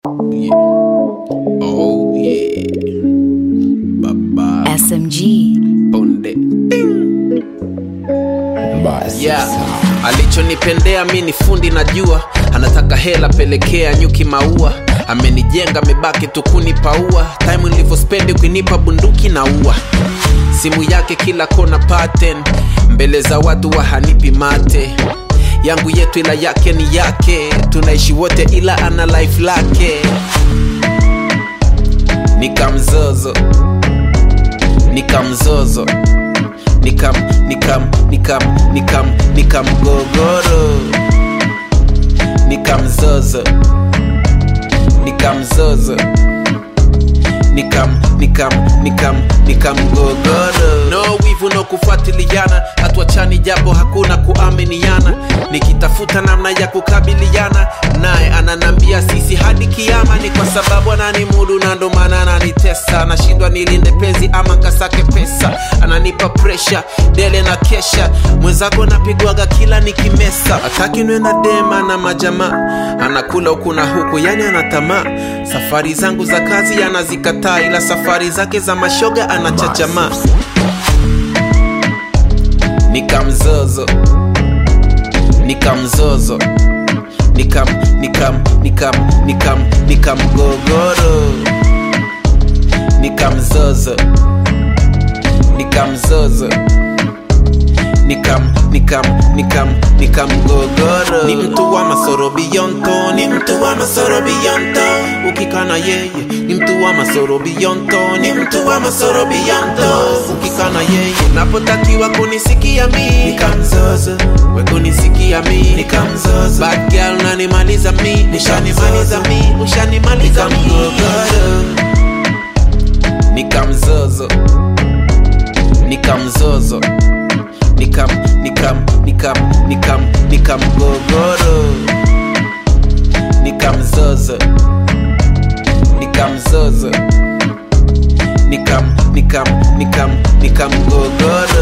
Yeah. Oh yeah. Baba SMG. Ponde. Yeah. Alichonipendea mi ni fundi najua, anataka hela pelekea nyuki maua, amenijenga mebaki tu kunipaua, time nilivyospendi kuinipa bunduki na ua simu yake kila kona pattern, mbele za watu wa hanipi mate yangu yetu ila yake ni yake, tunaishi wote ila ana life lake, nikamzozo nikamzozo nikam nikam nikam nikam nikamgogoro nikamzozo nikamzozo nikam nikam nikam nikamgogoro no wivu no kufuatiliana hatuachani japo hakuna kuaminiana nikitafuta namna ya kukabiliana naye ananambia sisi hadi kiama ni kwa sababu ananimudu na ndo maana ananitesa nashindwa nilinde penzi ama kasake pesa ananipa presha dele na kesha mwenzako napigwaga kila nikimesa ataki nwe na dema na majamaa anakula huku na huku yani anatamaa safari zangu za kazi anazikataa ila safari zake za mashoga anachachamaa nikamzozo nikamzozo nikam nikam nikam nikam nikamgogoro nikamzozo nikamzozo nikam nikam nikam nikamgogoro ni mtu wa masoro biyonto ni mtu wa masoro biyonto ukikana yeye ni mtu wa masoro biyonto ni mtu wa masoro biyonto ukikana yeye napotakiwa kunisikia mi nikamzozo we kunisikia mi nikamzozo bad girl nanimaliza mi nishanimaliza mi ushanimaliza mi nikamzozo nikamzozo nikam nikam nikam nikam nikamgogoro nikamzozo nikamzozo nikam nikam nikam nikamgogoro